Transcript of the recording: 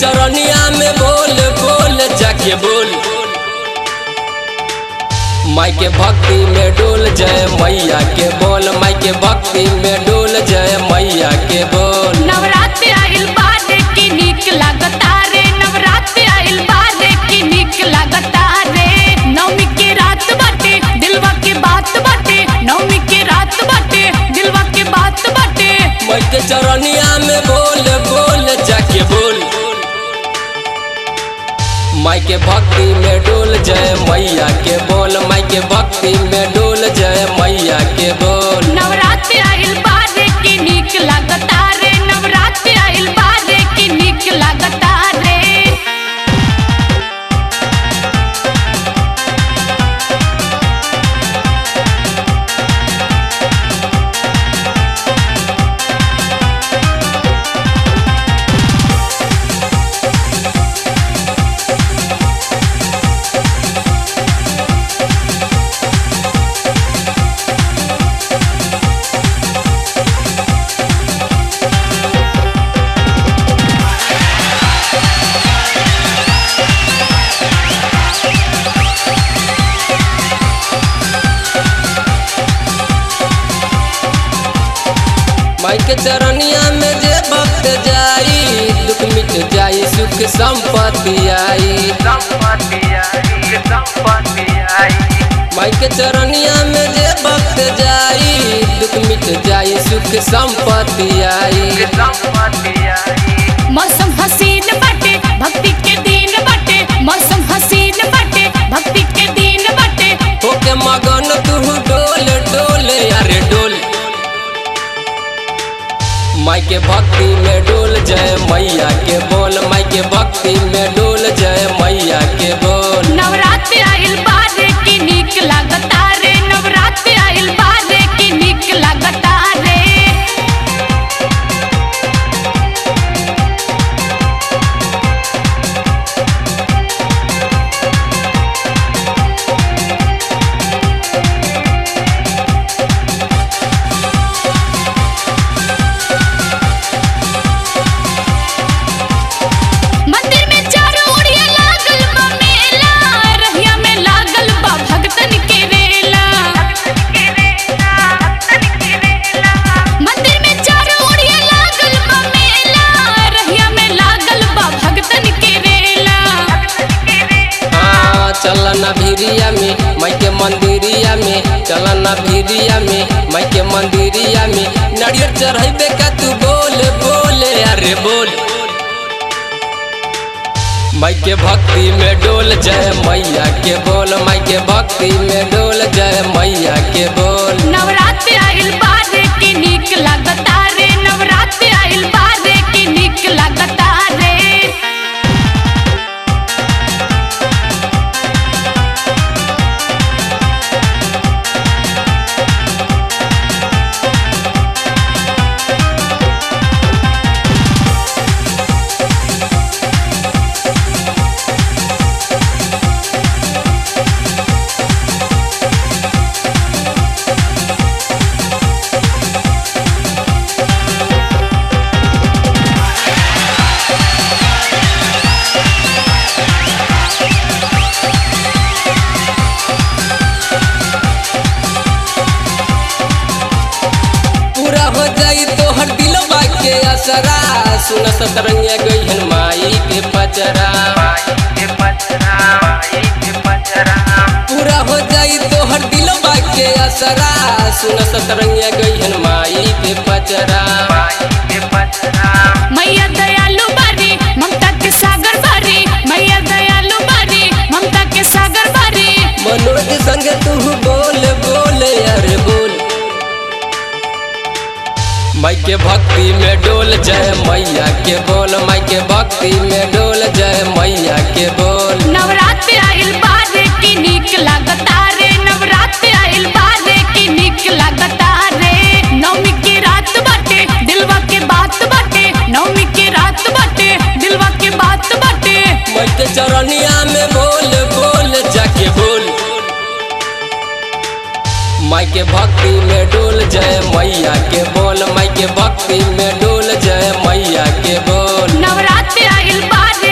चरनिया में बोल बोल जाके बोल माई के भक्ति में डोल जय मैया के बोल माई के भक्ति में डोल जय मैया के बोल नवरात्र आइल बाद की नीक लागता रे नवरात्र आइल बाद की नीक लागता रे नवमी के रात बाटे दिलवा के बात बाटे नवमी के रात बाटे दिलवा के बात बाटे माई के चरनिया में बोल बोल जाके बोल माई के भक्ति में डोल जय मैया के बोल माई के भक्ति में डोल जय मैया के बोल नवरात्र आइल बाद की नीक लागता रे नवरात्र आइल बाद की नीक लागता रे माई के चरनिया में जे भक्त जाई दुख मिट जाई सुख संपत्ति आई माई के चरनिया में जे भक्त जाई दुख मिट जाई सुख संपत्ति आई मौसम हसीन बाटे भक्ति के दिन बाटे मौसम हसीन बाटे भक्ति के दिन बाटे होके मगन तू डोल डोल अरे डोल माई के भक्ति में डोल जय मैया के बोल माई के भक्ति में डोल जय मैया के बोल नवरात्र आइल बाद की नीक लागता रे नवरात्र आइल बाद की नीक लागता रे मंदिर में चारों ओरिया लागल बा मेला रहिया में लागल बा भक्तन के रेला मंदिर में चारों ओरिया लागल बा मेला रहिया में लागल बा भक्तन के रेला हाँ चलना भिरिया में माई के मंदिरिया में चलना भिरिया में माई के मंदिरिया में नारियल चढ़ैबे का तू बोल बोल अरे बोल माई के भक्ति में डोल जय मैया के बोल माई के भक्ति में डोल जय मैया के बोल नवरात्र आइल बाद की नीक लागता रे नवरात्र आइल बाद की नीक लागता रे पूरा हो जाई तो हर दिलवा के असरा सुन सतरंगिया गई माई के पचरा पूरा हो जाई तो हर दिलवा के असरा सुन सतरंगिया गई माई के पचरा मैया दयालु बारी ममता के सागर बारी मैया दयालु बारी ममता के सागर बारी मनोज संग तू बोल बोल अरे बोल माई के भक्ति में डोल जय मैया के बोल माई के भक्ति में डोल जय मैया के बोल नवरात्र आइल बाद की नीक लागता रे नवरात्र आइल बाद की नीक लागता रे नवमी के रात बाटे दिलवा के बात बाटे नवमी के रात बाटे दिलवा के बात बाटे माई के चरनिया में बोल बोल जाके बोल माई के भक्ति में डोल जय मैया के बोल माई के भक्ति में डोल जय मैया के बोल बोल नवरात्र आइल बारे